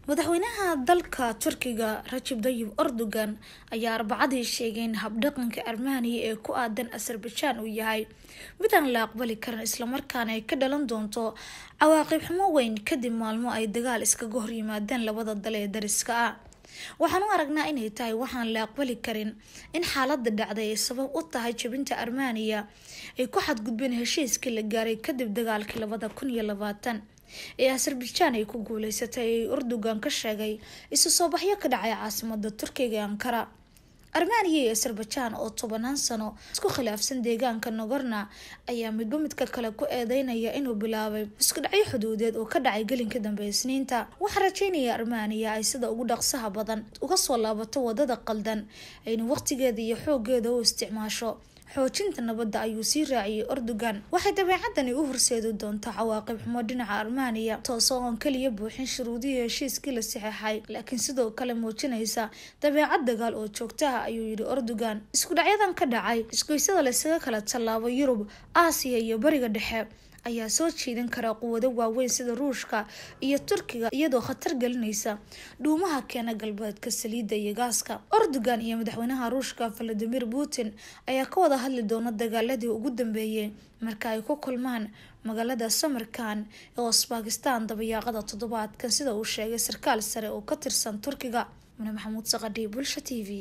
madaxweynaha dalka turkiga rajib dayib erdogan ayaa arbacadii sheegay in habdhaqanka armaniya ee ku aadan azerbajaan uu yahay mid aan la aqbali karin islamarkaana ay ka dhalan doonto cawaaqib xumo weyn kadib maalmo ay dagaal iskaga horyimaadeen labada dal ee dariska ah waxaan u aragnaa inay tahay waxaan la aqbali karin in xaalada dhacday ay sabab u tahay jabinta armaniya ay ku xadgudbeen heshiiskii la gaaray kadib dagaalkii labada kun iyo labaatan ee azerbajaan ay ku guuleysatay ay erdogan ka sheegay isu soo baxyo ka dhacay caasimada turkiga ee ankara armaniya iyo azerbajaan oo tobanaan sano isku khilaafsan deegaanka nogorna ayaa midba midka kale ku eedeynaya inuu bilaabay isku dhacyo xuduudeed oo ka dhacay gelinka dambe isniinta waxaa rajeynaya armaniya ay sida ugu dhaqsaha badan uga soo laabato wadada qaldan ayna waqtigeeda iyo xoogeeda u isticmaasho xoojinta nabadda ayuu sii raaciyay erdogan waxay dabeecadani u horseedi doontaa cawaaqib xumo dhinaca armaniya toosoo oon kaliya buuxin shuruudihii heshiiskii la saxeexay laakiin sidoo kale muujinaysa dabeecad dagaal oo joogtaha ayuu yidhi erdogan isku dhacyadan ka dhacay isgoysada laysaga kala tallaabo yurub aasiya iyo bariga dhexe ayaa soo jiidan kara quwado waaweyn sida ruushka iyo turkiga iyadoo khatar gelinaysa dhuumaha keena galbeedka saliidda iyo gaaska erdogan iyo madaxweynaha ruushka valadimir putin ayaa ka wada hadli doona dagaaladii ugu dambeeyey marka ay ku kulmaan magaalada samarkan ee osbakistan dabayaaqada toddobaadkan sida uu sheegay sarkaal sare oo ka tirsan turkiga mune maxamuud saqadhi bulsha t v